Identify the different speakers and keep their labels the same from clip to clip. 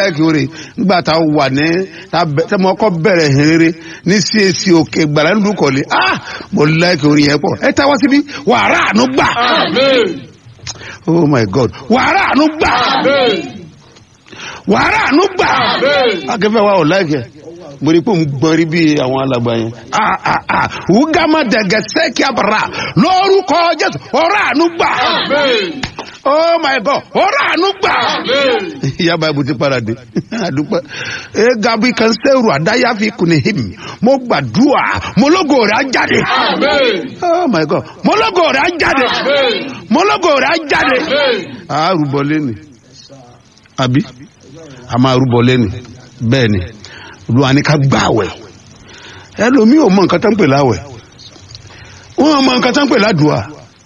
Speaker 1: láìkí oore nígbà tá a wà ní tá mo kọ́ bẹ̀rẹ̀ hìnrere ní CAC òkè gbàrà nínú kọ̀lé ah mo láìkí oore yẹn pọ̀ ẹ tá wá síbí wàrà àánú gbà oh my god wàrà àánú gbà wàrà àánú gbà akẹ́fẹ́ wa ò láìkí ẹ̀ mo rí i pé òun gbọ́n rí bí àwọn alàgbà yẹn. wúgàmà dẹ̀gẹ̀ sẹ́kì àbàrà lórúkọ jésù ọ̀rọ̀ àánú gbà. oh my god ọ̀rọ̀ àánú gbà. ìyá báyìí ti padà dé àdúpẹ́. ẹ gabi kan sẹ́rù àdáyàfi kùnì hìm mo gbàdúrà mo lógo rẹ̀ á jáde. oh my god mo lógo rẹ̀ á jáde. mo lógo rẹ̀ á jáde. a rúbọ lẹ́nu àbí a máa rúbọ lẹ́nu bẹ́ẹ̀ ni olúwa ní ká gbà wẹ̀ ẹlòmíì ò mọ nǹkan tó ń pè láwẹ̀ wọn mọ nǹkan tó ń pè ládùúà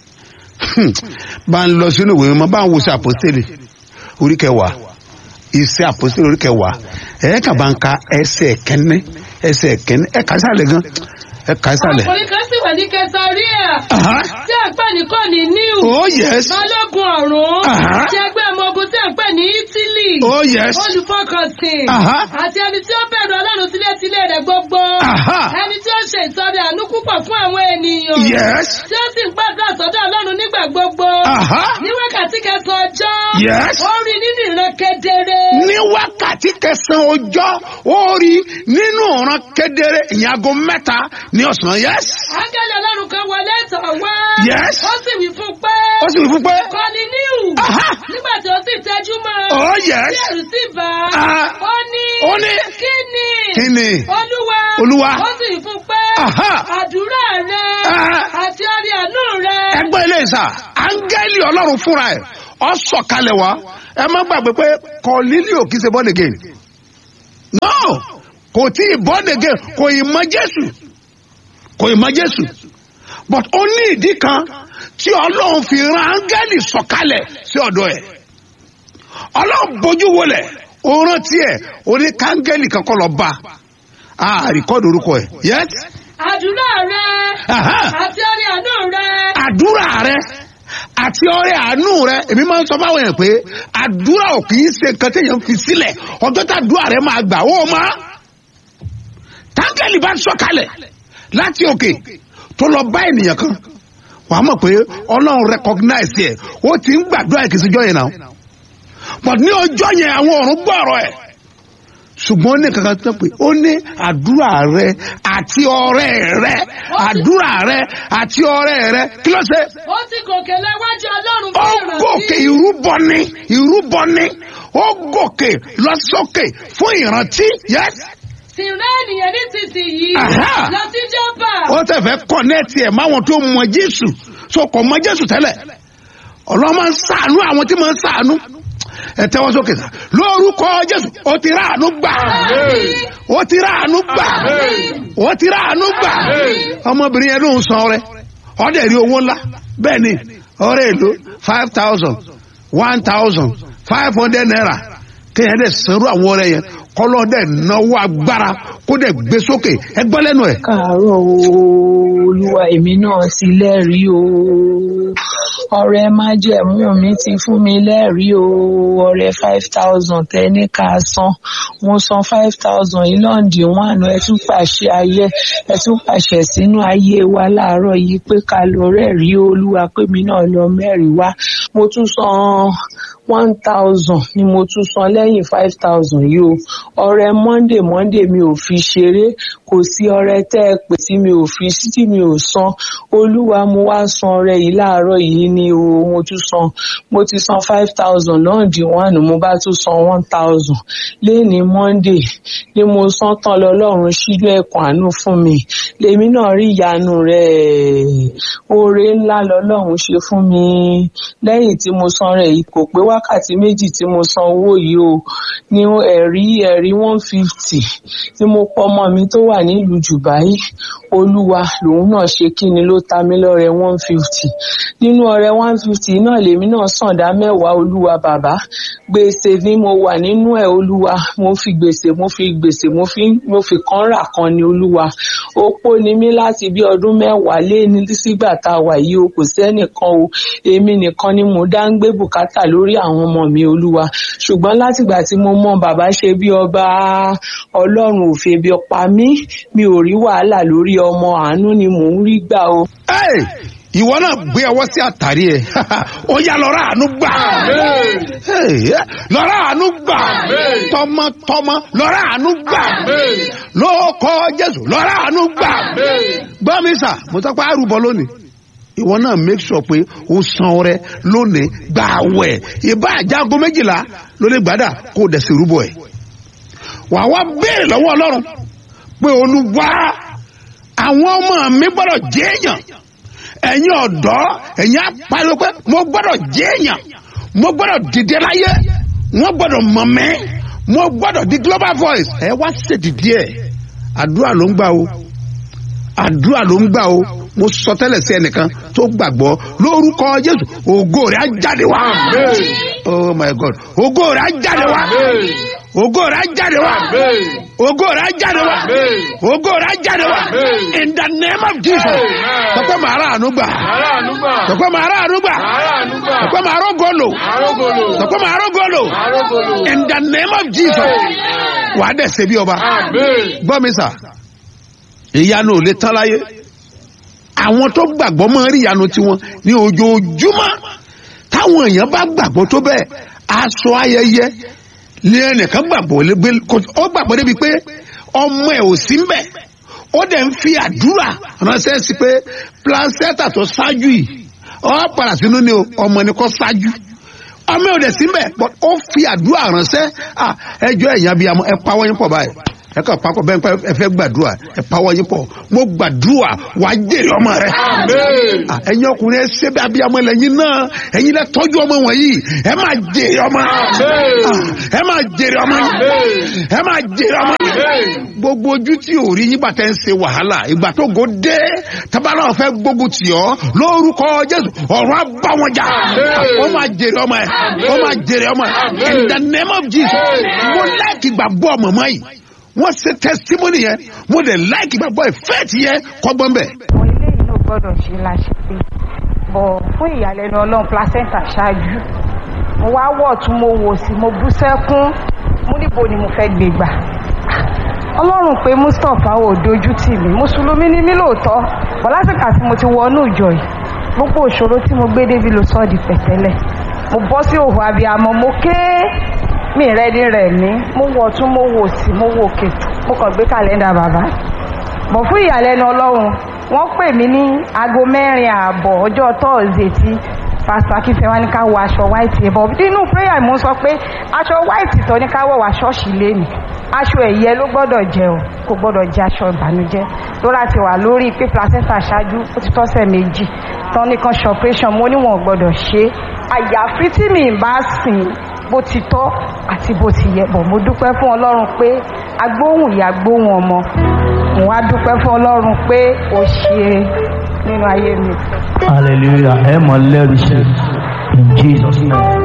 Speaker 1: bá ń lọ sínú ìwé mímọ́ bá ń wo sí àpòstélì orí kẹwàá iṣẹ́ àpòstélì orí kẹwàá ẹ̀ẹ́kà bá ń ka ẹsẹ̀ kẹ́ni ẹsẹ̀ kẹ́ni ẹ̀ka sálẹ̀ gan ẹ̀ka sálẹ̀.
Speaker 2: ọkùnrin kan sì wà ní kẹsàríà tí à ń pè ní kọ́ni níù
Speaker 1: oh yes
Speaker 2: balógun ọ̀rún
Speaker 1: Aha.
Speaker 2: tí ẹgbẹ́ ọmọ ogun tí à ń pè ní ítílì
Speaker 1: oh yes
Speaker 2: olùfọkànsìn
Speaker 1: Aha.
Speaker 2: àti ẹni tí ó bẹ̀rù ọlọ́run sílé-sílé rẹ̀ gbogbo
Speaker 1: Aha.
Speaker 2: ẹni tí ó ṣe ìtọ́rẹ àánú púpọ̀ fún àwọn ènìyàn
Speaker 1: yes
Speaker 2: tí ó sì ń gbàdúrà sọ́dọ̀ ọlọ́run nígbà gbogbo
Speaker 1: Aha.
Speaker 2: ní wákàtí kẹsàn-án ọjọ́
Speaker 1: Yes.
Speaker 2: ó rí nínú ìran kedere
Speaker 1: ní wákàtí kẹsàn-án ọjọ́ ó rí nínú ọ̀ràn kedere ìyàgò mẹ́ta ní ọ̀sán yes
Speaker 2: áńgẹ́lì ọlọ́run kan wọlé tọ̀ wá
Speaker 1: Yes.
Speaker 2: ó sì wí fún pé
Speaker 1: ó sì wí fún pé
Speaker 2: kọ́ni níhù
Speaker 1: Aha.
Speaker 2: nígbà tí ó sì tẹ́jú mọ́
Speaker 1: oh yes
Speaker 2: tí ẹ̀rù sì bá
Speaker 1: Ah.
Speaker 2: ó ní
Speaker 1: ó ní
Speaker 2: kí ni
Speaker 1: kí ni
Speaker 2: olúwa
Speaker 1: Olúwa.
Speaker 2: ó sì wí fún pé
Speaker 1: Aha.
Speaker 2: àdúrà rẹ
Speaker 1: Ah.
Speaker 2: àti ọrẹ àánú rẹ
Speaker 1: ẹgbẹ́ ilé ìsà áńgẹ́lì ọlọ́run fúnra ẹ̀ ọ sọ̀kalẹ̀ wá ẹ má gbàgbé pé kọ́lílíò kì í ṣe born again no kò tí ì born again kò ì mọ jésù kò ì mọ jésù but ó ní ìdí kan tí ọlọ́run fi ran áńgẹ́lì sọ̀kalẹ̀ sí ọ̀dọ̀ ẹ̀ ọlọ́run bójú wọlẹ̀ ó rántí ẹ̀ ó ní káńgẹ́lì kankan lọ bá a rìkọ́dù orúkọ ẹ̀ yes
Speaker 2: àdúrà rẹ
Speaker 1: Aha.
Speaker 2: àti ọrẹ àánú rẹ
Speaker 1: àdúrà rẹ àti ọrẹ àánú rẹ èmi máa ń sọ fáwọn èèyàn pé àdúrà ò kì í ṣe nǹkan téèyàn fi sílẹ̀ ọjọ́ tá àdúrà rẹ máa gbà ó máa táńkẹ́lì bá sọ̀kalẹ̀ láti òkè tó lọ bá ènìyàn kan wà á mọ̀ pé ọlọ́run recognize ẹ̀ ó ti ń gbàdúrà ìkìsíjọ́ yẹn náà but ní ọjọ́ yẹn àwọn ọ̀run gbọ́ ọ̀rọ̀ ẹ̀ ṣùgbọ́n ó ní kankan tó pé ó ní àdúrà rẹ àti ọrẹ rẹ àdúrà rẹ àti ọrẹ rẹ kí ló ṣe
Speaker 2: ó sì gòkè lẹ́wájú ọlọ́run
Speaker 1: ó
Speaker 2: fún
Speaker 1: gòkè
Speaker 2: ìrántí
Speaker 1: ìrúbọ ni ìrúbọ ni ó gòkè lọ sókè fún ìrántí yes
Speaker 2: sì rẹ́ ènìyàn nísinsìnyí
Speaker 1: Aha.
Speaker 2: lọ sí jọ́bà
Speaker 1: ó tẹ̀ fẹ́ kọ́nẹ́ẹ̀tì ẹ̀ máwọn tó mọ jésù so kò mọ jésù tẹ́lẹ̀ ọlọ́run máa ń sàánú àwọn tí máa ń sàánú ẹ tẹ́wọ́ sókè sá lórúkọ jésù ó ti rà àánú gbà ó ti rà àánú gbà ó ti rà àánú gbà ọmọbìnrin yẹn ló ń san ọrẹ ọdẹ rí owó ńlá bẹ́ẹ̀ ni ọrẹ èlò five thousand one thousand five hundred naira kéèyàn dẹ̀ sanrú àwọn ọrẹ yẹn kọ́lọ́ dẹ̀ náwó agbára kó dẹ̀ gbé sókè ẹ gbọ́ lẹ́nu ẹ̀.
Speaker 3: káàárọ̀ o olúwa èmi náà ti lẹ́rìí o ọrẹ májẹ̀mú mi ti fún mi lẹ́rìí o ọrẹ five thousand tẹ́ni ká san mo san five thousand yìí lọ́ǹdì one ẹ tún pàṣẹ ayé ẹ tún pàṣẹ sínú ayé wa láàárọ̀ yìí pé ká lọ rẹ́rìí olúwa pé mi náà lọ mẹ́rìí wá mo tún san one thousand ni mo tún san lẹ́yìn five thousand yìí o ọrẹ monday monday mi ò fi ṣeré kò sí ọrẹ tẹ́ ẹ pè tí mi ò fi sí tí mi ò san olúwa mo wá san ọrẹ yìí láàárọ̀ yìí ni o mo tún san mo ti san five thousand náà di one mo bá tún san one thousand lẹ́ni monday ni mo san tán lọ́lọ́run sílé ẹ̀kọ́ àánú fún mi lèmi náà rí ìyanu rẹ̀ oore ńlá lọ́lọ́run ṣe fún mi lẹ́yìn tí mo san rẹ̀ yìí kò pé wákàtí méjì tí mo san owó yìí o ní ẹ̀rí ẹ̀rí one fifty tí mo pọ ọmọ mi tó wà nílùú Dubai olúwa lòun náà ṣe kí ni ló ta mí lọ́rẹ one fifty nínú ọrẹ one fifty náà lèmi náà sànda mẹ́wàá olúwa bàbá gbèsè ni mo wà nínú ẹ̀ olúwa mo fi gbèsè mo fi gbèsè mo fi mo fi kan rà kan ni olúwa opó ni mí láti bí ọdún mẹ́wàá lé ní sígbà tá a wà yìí o kò sẹ́nìkan o èmi nìkan ni mo dá ń gbé bùkátà lórí àwọn ọmọ mi olúwa ṣùgbọ́n látìgbà tí mo mọ bàbá ṣe bí ọba ọlọ́run ò febi pa mí mi ò rí wàhálà lórí ọmọ àánú ni mò ń rí gbà o.
Speaker 1: Hey! ìwọ náà gbé ọwọ́ sí àtàrí ẹ̀ ó yá lọ́ra àánú gbà Hey, lọ́ra àánú gbà tọmọtọmọ lọ́ra àánú gbà lóòkọ Jésù lọ́ra àánú gbà gbọ́ mi sà mo sọ pé àrùbọ lónìí ìwọ náà make sure pé o san ọrẹ lónìí gbà wẹ̀ ìbá àjágo méjìlá ló lè gbádà kó o dẹ̀ sí rúbọ ẹ̀ wàá wá béèrè lọ́wọ́ Ọlọ́run pé Olúwa àwọn ọmọ mi gbọ́dọ̀ jẹ́ èèyàn ẹ̀yin ọ̀dọ́ ẹ̀yin apariwo pé mo gbọ́dọ̀ jẹ́ èèyàn mo gbọ́dọ̀ dìde láyé wọ́n gbọ́dọ̀ mọ̀ mẹ́ mo gbọ́dọ̀ di global voice ẹ wá ṣèdìdí ẹ̀ àdúrà ló ń gbà o àdúrà ló ń gbà o mo sọ tẹ́lẹ̀ sí ẹnìkan tó gbàgbọ́ lórúkọ Jésù ògo rẹ̀ á jáde wá oh my God ògo rẹ̀ á jáde wá ògo rẹ̀ á jáde wá ògo rẹ̀ á jáde wá ògo rẹ̀ á jáde wá in the name of Jesus sọpẹ́ màá rà àánú gbà sọpẹ́ màá rà àánú gbà sọpẹ́ màá rọ́gọ́lò sọpẹ́ màá rọ́gọ́lò in the name of Jesus wà á dẹ̀ ṣe bí ọba gbọ́ mi sà ìyanu ò lè tán láyé àwọn tó gbàgbọ́ máa rí ìyanu tiwọn ní ojoojúmọ́ táwọn èèyàn bá gbàgbọ́ tó bẹ́ẹ̀ aṣọ ayẹyẹ ní ẹnìkan gbàgbọ́ légbé ó gbàgbọ́ débi pé ọmọ ẹ̀ ò sí mbẹ̀ ó dẹ̀ ń fi àdúrà ránṣẹ́ sí pé placenta tó ṣáájú yìí ọ padà sínú ni o ọmọ ni kò ṣáájú ọmọ ẹ̀ ò dẹ̀ sí mbẹ̀ but ó fi àdúrà ránṣẹ́ ẹjọ́ ẹ̀yàn bíi ẹ pawọ́ yín pọ̀ báyìí ẹ kàn papọ̀ bẹ́ẹ̀ pẹ́ ẹ fẹ́ gbàdúrà ẹ pawọ́ yín pọ̀ mo gbàdúrà wà á jèrè ọmọ rẹ. ẹ̀yin ọkùnrin ẹ ṣe bí abiyamọ lẹ́yìn náà ẹ̀yin lẹ tọ́jú ọmọ wọ̀nyí ẹ máa jèrè ọmọ ẹ máa jèrè ọmọ ẹ máa jèrè ọmọ gbogbo ojú tí ò rí nígbà tẹ́ ń ṣe wàhálà ìgbà tó go dé tábàlà ọ̀fẹ́ gbógun tì ọ́ lórúkọ Jésù ọ̀rọ̀ á bá wọn jà ó máa jèrè ọmọ ẹ ó máa jèrè ọmọ ẹ in the name of Jesus mo láìkì gbàgbọ́ ọmọ mọ́ yìí wọ́n ṣe testimony yẹn mo dẹ̀ like gbàgbọ́ ìfẹ́ ti yẹ kọ́gbọ́n bẹ̀.
Speaker 4: àwọn ilé yìí ló gbọ́dọ̀ ṣe láṣepé bọ̀ fún ìyàlẹ́nu ọlọ́run placenta ṣáájú mo wá wọ̀ tún mo wò sí mo bú sẹ́kún mú níbo ni mo fẹ́ gbé gbà ọlọ́run pé Mustapha ò dojú tì mí mùsùlùmí ni mí lóòótọ́ bọ̀ lásìkò àti mo ti wọnú ìjọ yìí gbogbo òṣòro tí mo gbé débi ló sọ di pẹ̀tẹ́lẹ̀ mo bọ́ sí òhò abiyamọ mo ké mi rẹ ní rẹ mí mo wọ tún mo wò sí mo wò òkè mo kàn gbé kàlẹ́ndà bàbá bọ̀ fún ìyàlẹ́nu ọlọ́run wọ́n pè mí ní aago mẹ́rin ààbọ̀ ọjọ́ tọ́ọ̀sì tí pásítọ̀ akínfẹ́ wá ní ká wọ aṣọ white yẹn bọ̀ nínú prayer mo sọ pé aṣọ white tó ní ká wọ̀ wá ṣọ́ọ̀ṣì lẹ́nu aṣọ ẹ̀yẹ ló gbọ́dọ̀ jẹ o kò gbọ́dọ̀ jẹ aṣọ ìbànújẹ́ lóra ti wà lórí pé placenta ṣáájú ó ti tọ́sẹ̀ méjì tán nìkan ṣe operation mo níwọ̀n gbọ́dọ̀ ṣe àyàfi tí mi bá sìn bó ti tọ́ àti bó ti yẹ bọ̀ mo dúpẹ́ fún ọlọ́run pé agbóhùn ìyá gbóhùn ọmọ mo wá dúpẹ́ fún ọlọ́run pé ó ṣe nínú ayé mi.
Speaker 5: hallelujah ẹ mọ lẹ́rìí sí in jesus name.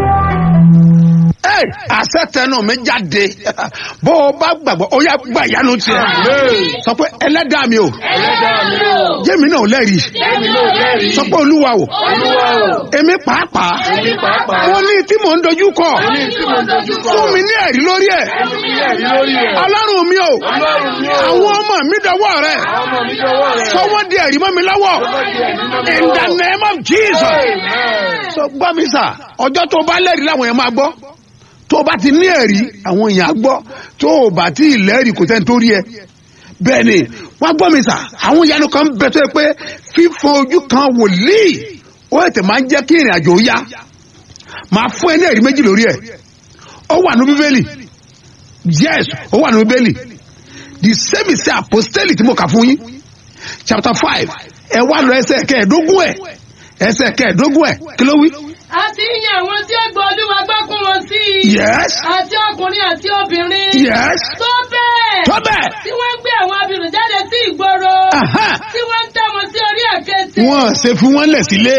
Speaker 1: Hey, àṣẹ tẹnu mi jáde bó o bá gbàgbọ́ ó yá gba ìyanu tiẹ̀ sọ pé ẹlẹ́dàá mi o jẹ́mi náà lẹ́rìí sọ pé olúwa o èmi pàápàá mo ní tí mò ń dojú kọ fún mi ní ẹ̀rí lórí ẹ̀ ọlọ́run mi o àwọn ọmọ mi dọwọ́ rẹ̀ sọ wọ́n di ẹ̀rí mọ́ mi lọ́wọ́ in the name of Jesus sọ gbọ́ mi sà ọjọ́ tó bá lẹ́rìí làwọn yẹn máa gbọ́ tó o bá ti ní ẹ̀rí àwọn èèyàn á gbọ́ tó o bá ti lẹ́rìí kò sẹ́ni tó rí ẹ bẹ́ẹ̀ ni wọ́n gbọ́ mi sà àwọn ìyanu kan bẹ tó yẹ pé fífọ ojú kan wòlíì ó ètè máa ń jẹ́ kí ìrìn àjò yá máa fún ẹ ní ẹ̀rí méjì lórí ẹ̀ ó wà ní bíbélì yes ó wà ní bíbélì the same is apostoli tí mo kà fún yín chapter five ẹ wá lọ ẹsẹ̀ kẹẹ̀ẹ́dógún ẹ̀ ẹsẹ̀ kẹẹ̀ẹ́dógún ẹ̀ kí ló wí.
Speaker 2: àti yíyan àwọn tí ó gbọ́ olúwa gbọ́ kún wọn sí i.
Speaker 1: yes
Speaker 2: àti ọkùnrin àti obìnrin.
Speaker 1: yes
Speaker 2: tó bẹ́ẹ̀.
Speaker 1: tó bẹ́ẹ̀
Speaker 2: tí wọ́n ń gbé àwọn abirùn jáde sí ìgboro.
Speaker 1: Aha.
Speaker 2: tí wọ́n ń tẹ́ wọn sí orí àkéte.
Speaker 1: wọn ṣe fi wọn lẹ̀ sílé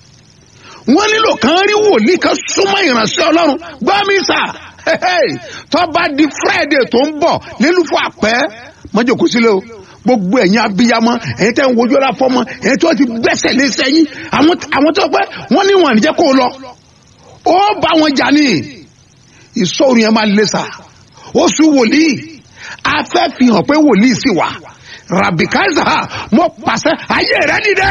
Speaker 1: wọn nílò kan rí wòlíì kan súnmọ́ ìránṣẹ́ ọlọ́run gbọ́mísà tó bá di friday tó ń bọ̀ nílùú fún àpẹ́ mọ́jọ́kú sílẹ̀ o gbogbo ẹ̀yin abiyamọ ẹ̀yin tẹ́ ń wojú ọ̀la fọmọ ẹ̀yin tó ti gbẹ́sẹ̀ lé sẹ́yìn àwọn àwọn tó pẹ́ wọ́n ní wọn àníjẹ́ kó o lọ ó bá wọn jà ní ìṣòro yẹn máa lé sa oṣù wòlíì afẹ́ fi hàn pé wòlíì sì wà rabikaza mo pàṣẹ ayé rẹ nídẹ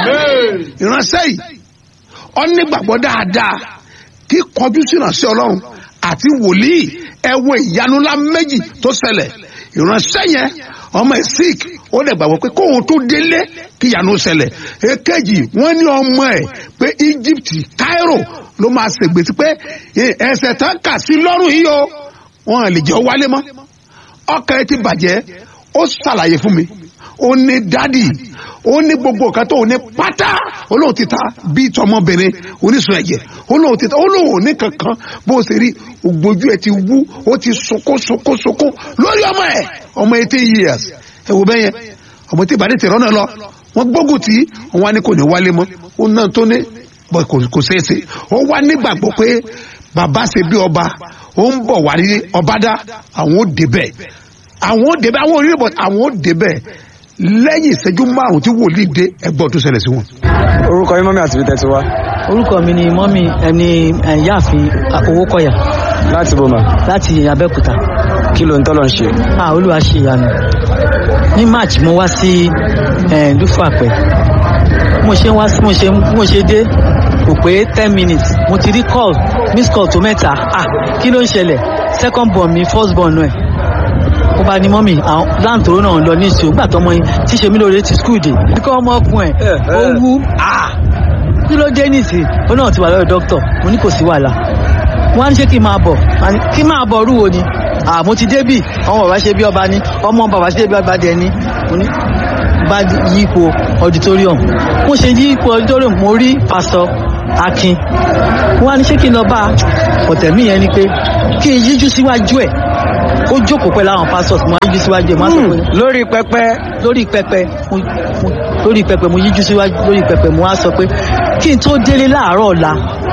Speaker 1: ìránṣẹ́ yìí ọ̀nìgbàgbọ́ dáadáa kí kọjú sí ìránṣẹ́ ọlọ́run àti wòlíì ẹwọ ìyanu ńlá méjì tó ṣẹlẹ̀ ìránṣẹ́ yẹn ọmọ ẹ̀ sick ó lè gbàgbọ́ pé kóhun tó délé kí ìyanu ṣẹlẹ̀ èkejì wọ́n ní ọmọ ẹ̀ pé Egypt Cairo ló máa ṣègbèsí pé ẹsẹ̀ tán kà sí lọ́rùn yìí o wọn lè jẹ́ ó wálé mọ́ ọkàn ẹ ti bàjẹ́ ó ṣàlàyé fún mi ó ní dádì ó ní gbogbo nǹkan tó ní pátá olóhùn ti ta bíi tọmọbìnrin oníṣun ẹ̀jẹ̀ olóhùn ti ta olóhùn ní kankan bó o ṣe rí ògbójú ẹ ti wú ó ti sunkún sunkún sunkún lórí ọmọ ẹ ọmọ eighteen years ẹ wò bẹ́yẹn ọmọ tí ìbàdí tẹ̀rọ náà lọ wọ́n gbógun tí wọ́n wá ní kò ní wálé mọ́ ó náà tó ní bọ́ kò ṣeé ṣe ó wá nígbàgbọ́ pé bàbá ṣe bí ọba ó ń bọ̀ wá ní ọbádá àwọn ó débẹ̀ àwọn ó débẹ̀ àwọn orílẹ̀ bọ̀ àwọn ó débẹ̀ lẹ́yìn ìṣẹ́jú márùn-ún tí wòlíì dé ẹgbọ́n tó ṣẹlẹ̀ sí wọn.
Speaker 6: orúkọ yín mọ́mí àti bíi wá
Speaker 7: orúkọ mi ni mọ́mí ẹni ẹ̀yáàfin owó kọ̀yà
Speaker 6: láti bòmà
Speaker 7: láti abẹ́òkúta
Speaker 6: kí ló ń tọ́lọ̀ ń ṣe.
Speaker 7: ah olúwa ṣe ìyanu ní march mo wá sí lúfàpẹ́ mo ṣe wá mo ṣe mo ṣe dé kò pé ten minutes mo ti rí call miss call tó mẹ́ta ah kí ló ń ṣẹlẹ̀ second born mi first born ẹ̀ ó bá ní mọ́mì àwọn láǹtòrò náà lọ ní ìṣòwò gbà tọmọ yín tí ṣe mí lóore ti skul dé kíkọ́ ọmọ ọkùn ẹ̀ ó wú kí ló dé nìsí ó náà ti wà lọ́dọ̀ dókítà mo ní kò sí wàhálà wọ́n á ní ṣé kí n máa bọ̀ kí n máa bọ̀ rúwo ni mo ti débì ọmọ bàbá ṣe bí ọba ní ọmọ bàbá ṣe bí ọba dẹ ní mo ní bá yípo auditorium mo ṣe yípo auditorium mo rí pásítọ̀ akin wọ́n á ní ṣé kí n lọ bá ọ̀tẹ̀mí yẹn ni pé kí n yíjú síwájú ẹ̀ ó jókòó pẹ̀lú àwọn pastors mo yíjú síwájú ẹ̀ mo á sọ pé
Speaker 6: lórí pẹpẹ
Speaker 7: lórí pẹpẹ mo mo lórí pẹpẹ mo yíjú síwájú lórí pẹpẹ mo á sọ pé kí n tó délé láàárọ̀ ọ̀la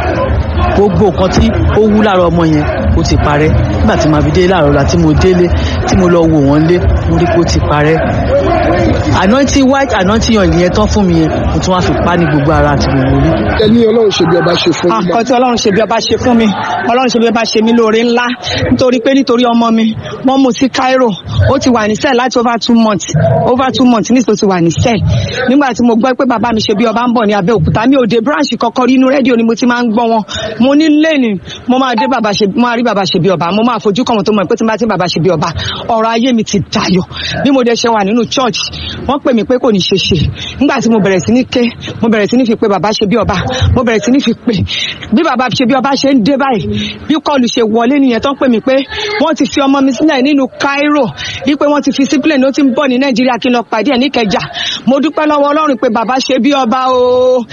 Speaker 7: gbogbo nǹkan tí ó wú lára ọmọ yẹn ó ti parẹ́ nígbà tí màá fi délé láàárọ̀ ọ̀la tí mo délé tí mo lọ wò wọ́n lé mo rí pé ó ti parẹ́ anointing white anointing yàn yẹn tán fún mi yẹn mo tún wá fi pa ní gbogbo ara àti gbogbo orí.
Speaker 8: ẹni ọlọ́run ṣe bí ọba ṣe fún mi.
Speaker 9: àkọ́ tí ọlọ́run ṣe bí ọba ṣe fún mi ọlọ́run ṣe bí ọba ṣe mí lóore ńlá nítorí pé nítorí ọmọ mi wọ́n mú sí Cairo ó ti wà ní sẹ́ẹ̀ láti over two months over two months nítorí ti wà ní sẹ́ẹ̀ nígbà tí mo gbọ́ pé bàbá mi ṣe bí ọba ń bọ̀ ní Abẹ́òkúta mi ò dé branch kọ́kọ́ rí inú rédíò ni mo ti máa ń gbọ́ wọn mo ní lẹ́nu mo máa dé bàbá ṣe mo máa rí bàbá ṣe bí ọba mo máa fojú kàn wọn tó mọ̀ pé tí n bá ti bàbá ṣe bí ọba ọ̀rọ̀ ayé mi ti dayọ̀ bí mo dẹ̀ ṣe wà nínú church wọ́n pè mí pé kò ní ṣe ṣe nígbà tí mo bẹ̀rẹ̀ sí ní ké mo bẹ̀rẹ̀ sí ní fi pé bàbá ṣe bí ọba mo bẹ̀rẹ̀ sí ní fi pé bí bàbá ṣe bí ọba ṣe ń dé báyìí bí kọlù ṣe wọlé nìyẹn tó ń pè mí pé wọ́n ti fi ọmọ mi sílẹ̀ nínú Cairo wípé wọ́n ti fi sí plane ó ti ń bọ̀ ní Nàìjíríà kí n lọ pàdé ẹ̀ níkẹjà mo dúpẹ́ lọ́wọ́ Ọlọ́run pé bàbá ṣe bí ọba o.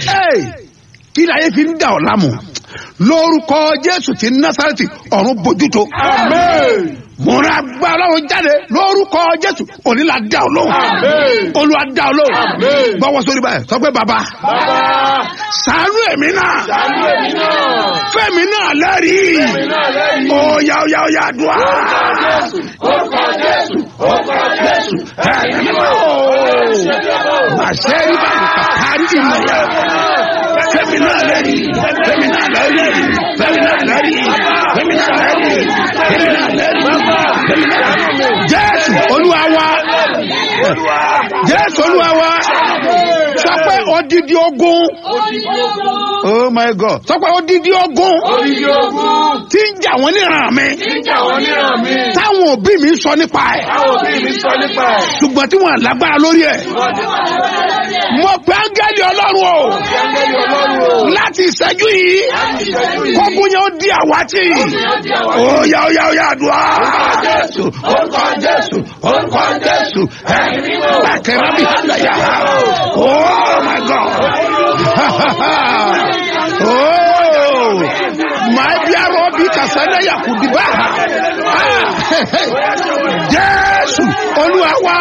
Speaker 1: kí láyé fi ń dà ọ́ lámù lórúkọ Jésù ti Násárẹ́tì ọ̀run bójútó. Àmín múra gba ọlọ́run jáde lórúkọ jésù òní la dá ọ lóhùn olúwa dá ọ lóhùn gbọ́wọ́ sórí báyìí sọ pé bàbá ṣàánú èmi náà fẹ́mi náà lẹ́rìí óyá óyá óyá dùá. orúkọ jésù orúkọ jésù ẹ̀yìn mímọ́ màṣẹ́ rí báyìí kàkárí ìmọ̀ya fẹ́mi náà lẹ́rìí fẹ́mi náà lẹ́rìí fẹ́mi náà lẹ́rìí fẹ́mi náà lẹ́rìí fẹ́mi náà lẹ́rìí jésù olúwa wa jésù olúwa wa sọ pé odidi ogun oh my god sọ pé odidi ogun tí ń jà wọ́n níran mi táwọn òbí mi sọ nípa ẹ̀ ṣùgbọ́n tí wọ́n lágbára lórí ẹ̀ mo pe áńgẹ́lì ọlọ́run o láti ìṣẹ́jú yìí kókun yẹn ó di àwátì ó yá ó yá ó yá àdúrà jésù orúkọ jésù orúkọ jésù ẹ bàkẹ́rẹ́ bí àlàyé oh my god oh my dear robi sanaya kudiba jésù olúwa wa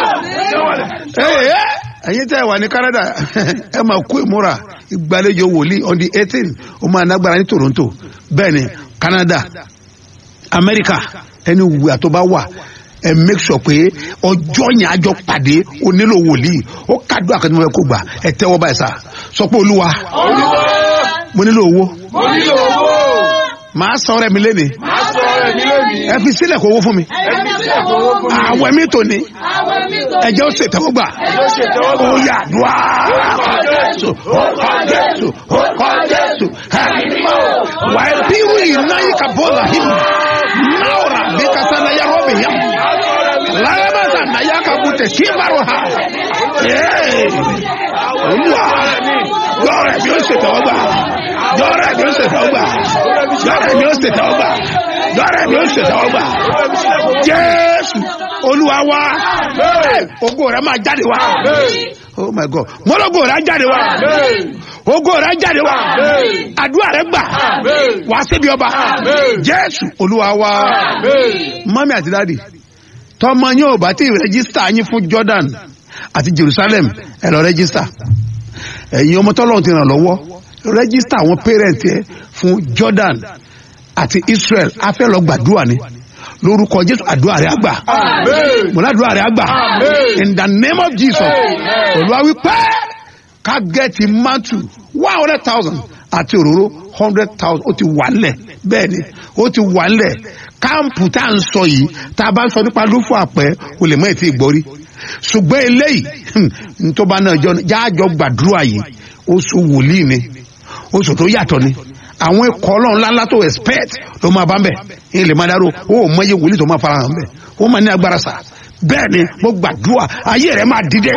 Speaker 1: ẹyin tẹ wà ní canada ẹ máa kó ìmúra ìgbàlejò wòlíì on the eighteen ó máa nágbára ní toronto bẹ́ẹ̀ ni canada america ẹni wùwà tó bá wà ẹ make sure pé ọjọ́ yẹn àjọ pàdé o nílò wòlíì ó kádùn àkàtúntò ẹ kó gbà ẹ tẹ́wọ́ báyìí sá sọ pé olúwa mo nílò owó
Speaker 10: mo nílò owó.
Speaker 1: màá sọ ọrẹ mi léni
Speaker 10: Màá sọ ọ̀rẹ́ mi lónìí.
Speaker 1: ẹ fi sílẹ̀ kó owó fún mi
Speaker 10: Ẹbí tí ẹ̀kọ́ owó fún mi.
Speaker 1: àwẹ̀ mi tò ní
Speaker 2: Àwọn mi tó
Speaker 1: ẹjẹ́ ó ṣètẹ́wọ́ gbà
Speaker 10: Ẹjọ́ ṣètẹ́wọ́gbà.
Speaker 1: ó yà dùá jésù ó kọ́ jésù ó kọ́ jésù wà á bí wí iná yìí ka bọ́ọ̀lù àhìm náà rà bí kasa náà yà rọ́ọ̀bì yàm láyébàtà náà yà ka bùtẹ̀ sí ìbárò ha olúwa yọ̀ọ̀rẹ̀ mi ó ṣètẹ́wọ́ gbà yọ̀ọ̀rẹ̀ mi ó ṣètẹ́wọ́ gbà yọ̀ọ̀rẹ̀ mi ó ṣètẹ́wọ́ gbà yọ̀ọ̀rẹ̀ mi ó ṣètẹ́wọ́ gbà jésù olúwa wa ogo rẹ máa jáde wá oh my god mọlọgo rẹ á jáde wá ogo rẹ á jáde wá àdúrà rẹ gbà wá síbi ọba jésù olúwa wa mọ́mí àti dáàdì tọmọ yín ò bá tí ì rẹ́gísítà yín fún jordan àti jerusalem ẹ lọ rẹ́gísítà ẹ̀yin ọmọ tọ́lọ́run ti ràn lọ́wọ́ rẹ́gísítà àwọn pẹ́rẹ́ǹtì ẹ fún jordan àti israel a fẹ́ lọ gbàdúrà ni lórúkọ jésù àdúrà rẹ àgbà mọ̀lá àdúrà rẹ àgbà in the name of jesus olúwa wípé ká gẹ́ẹ̀tì mantu one hundred thousand àti òróró hundred thousand ó ti wà nílẹ̀ bẹ́ẹ̀ ni ó ti wà nílẹ̀ káàmpù tá à ń sọ yìí tá a bá ń sọ nípa lófò àpẹ́ o lè mọ̀ ètí ìgbọ́rí ṣùgbọ́n eléyìí ntọ́ba náà jọ jáàjọ gbàdúrà yìí oṣù wòlíì ni oṣù tó yàtọ̀ ni àwọn ikọ̀ ọlọ́run ńláńlá tó expect ló máa bá ń bẹ̀ ẹ̀ lè máa dárò ó ò mọ iye wòlíì tó máa fara hàn bẹ̀ ó máa ní agbára sà bẹ́ẹ̀ ni mo gbàdúrà ayé rẹ̀ máa dìde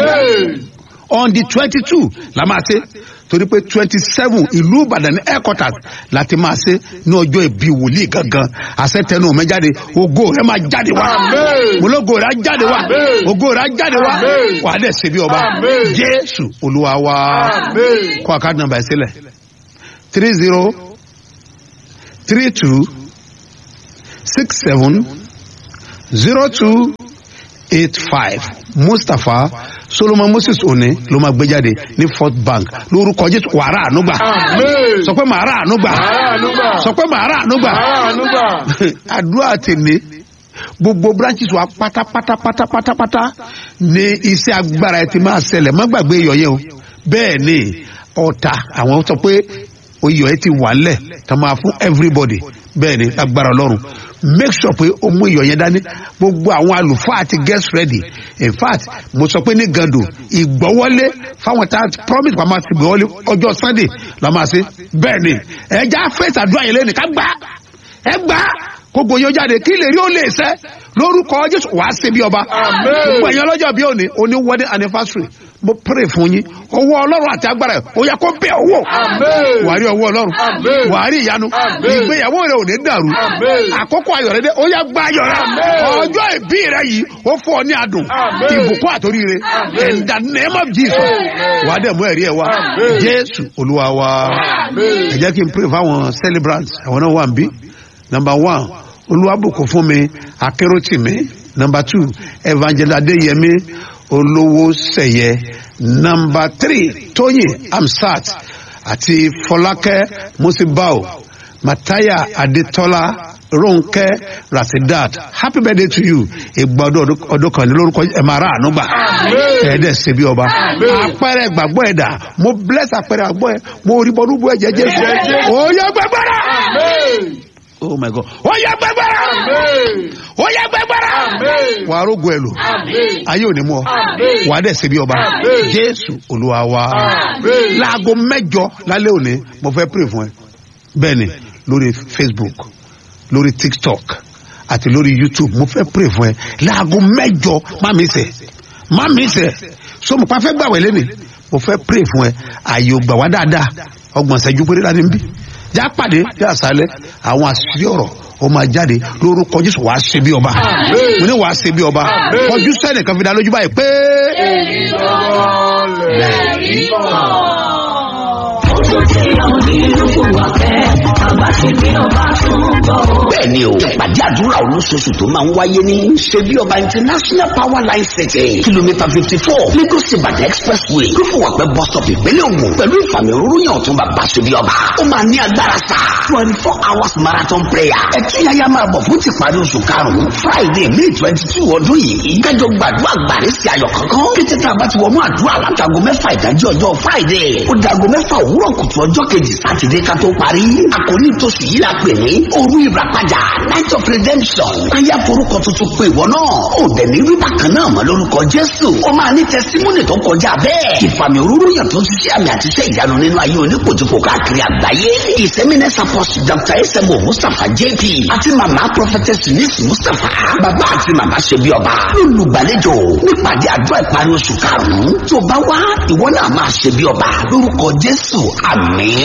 Speaker 1: on the twenty two la máa ṣe torí pé twenty seven ìlú ìbàdàn ní headquarters láti máa ṣe ní ọjọ́ ìbí wòlíì gangan àṣetẹnu mi jáde ògo rẹ máa jáde wá mọlógo rẹ á jáde wá ògo rẹ á jáde wá wà á dẹ̀ ṣe bí ọba jésù olúwa wá kó àkáàdì nàmbà ẹ̀ sílẹ̀ three zero three two six seven zero two eight five mustapha solomon moses one ló máa gbé jáde ní fort bank lórúkọ jésù wàrà ànúgbà sọ pé màrà ànúgbà sọ pé màrà ànúgbà àdúrà tèmi gbogbo branches wa pátápátá pátápátá ní iṣẹ́ agbára ẹ ti máa ṣẹlẹ̀ má gbàgbé iyọ̀ yẹn o bẹ́ẹ̀ ni ọ̀tà àwọn sọ pé oyè ẹ ti wà lẹ̀ tá máa fún everybody bẹ́ẹ̀ ni agbára ọlọ́run make sure pé o mú iyọ̀ yẹn dání gbogbo àwọn àlùfáà ti get ready in fact mo sọ pé ní gando ìgbọ́wọ́lé fáwọn tá a promise pa máa ti gbọ́wọ́lé ọjọ́ sunday la máa ṣe bẹ́ẹ̀ ni ẹja fèsì àdúrà yẹn lẹ́nu ká gbà ẹ gbà kókò yóò jáde kí lè rí ó lè sẹ́ lórúkọ jésù wàá ṣe bí ọba gbogbo ẹ̀yin ọlọ́jọ́ bí òní oní wedding anniversary mo pray fún yín owó ọlọ́run àti agbára ẹ̀ ó yẹ kó bẹ̀ owó wàá rí owó ọlọ́run wàá rí ìyanu ìgbéyàwó rẹ ò ní dàrú àkókò ayọ̀ rẹ dé ó yẹ gba ayọ̀ rẹ ọjọ́ ìbí rẹ yìí ó fún ọ ní adùn ìbùkún àtòríire in the name of jesus wàá dẹ̀ mú ẹ̀rí ẹ̀ wá jésù olúwa wa ẹ jẹ́ kí n pray fáwọn celebrants àwọn náà wà ń bí number one olúwàbùkún fún mi akéròtìmí number two evangelist adéyẹmí olówó sẹyẹ number three tóyìn amsat àti fọlákẹ musibao mataya adetola ronke rasidat happy birthday to you ìgbà ọdún ọdún kan ní lórúkọ ẹ máa rà àánú gbà ẹ̀ẹ́dẹ̀ ṣe bí ọba apẹ̀rẹ̀ gbàgbọ́ ẹ̀dá mo bless apẹ̀rẹ̀ gbàgbọ́ ẹ̀ mo rí bọ́dún bú ẹ̀jẹ̀ jésù ó yẹ gbẹgbẹ́rẹ́ oh my god ó yẹ gbẹgbẹ́rẹ́ ó yẹ gbẹgbẹ́rẹ́ wà á rógo ẹ lò ayé ò ní mú ọ wà á dẹ̀ ṣe bí ọba jésù olúwa wa láago mẹ́jọ lálẹ́ òní mo fẹ́ pray fún ẹ bẹ́ẹ̀ ni lórí facebook lórí tiktok àti lórí youtube mo fẹ́ pray fún ẹ láago mẹ́jọ má mi sẹ̀ má mi sẹ̀ so mo pa fẹ́ gbàwẹ̀ lẹ́nìí mo fẹ́ pray fún ẹ ààyè ò gbà wá dáadáa ọgbọ̀n ṣẹ́jú péré láti ń bí já pàdé ní àṣálẹ́ àwọn àṣírí ọ̀rọ̀ ó máa jáde lórúkọ jésù wàá ṣe bí ọba mo ní wàá ṣe bí ọba kọjú sẹ́nìkan fi dá lójú báyìí pé.
Speaker 10: èyí lọ́wọ́ lẹ́yìn kan.
Speaker 11: Ojú tí àwọn onílù wà fẹ́, bàbá ṣe bí ọba tún bọ̀.
Speaker 12: bẹ́ẹ̀ni o ìpàdé àdúrà olóṣooṣù tó máa ń wáyé ní ṣebí ọba international power line city kìlómítà fifty four lagos ibadan expressway lófùwàpẹ́ bus stop ìpínlẹ̀ ògùn pẹ̀lú ìfàmì òróró yàn tún bàbá ṣebí ọba ó máa ní agbára sá twenty four hours marathon prayer ẹtúyáyá máa bọ̀ fún tìparí oṣù karùn-ún friday may twenty two ọdún yìí kájọ gbàdúrà gbàrí sí ayọ̀ kankan kété tá a bá ti wọnú àdúrà látago mẹ́fà ìdájí ọjọ́ friday ó dago mẹ́fà òwúrọ̀ kùtù ọjọ́ kejì sátidé ká tó parí àkòrí tóṣù yìí la pè ní òru ìràpadà night of redemption káyà forúkọ tuntun pé ìwọ náà ó dẹ̀ ní rí bákan náà mọ́ lórúkọ jésù ó máa ní tẹsímúnì tó kọjá bẹ́ẹ̀ ìfàmì òróró yàn tó ti ṣe àmì àti iṣẹ́ ìyanu nínú ayé oníkojúkò káàkiri àgbáyé ìsẹ́mínẹ́sì apọ́sù dr esemo mustapha jp àti mama prophetess eunice mustapha bàbá àti màmá ṣe bí ọba lólùgbàlejò nípàdé àdúrà ìparí oṣù karùn-ún tó bá wá ìwọ náà máa ṣe bí ọba lórúkọ jésù àmín.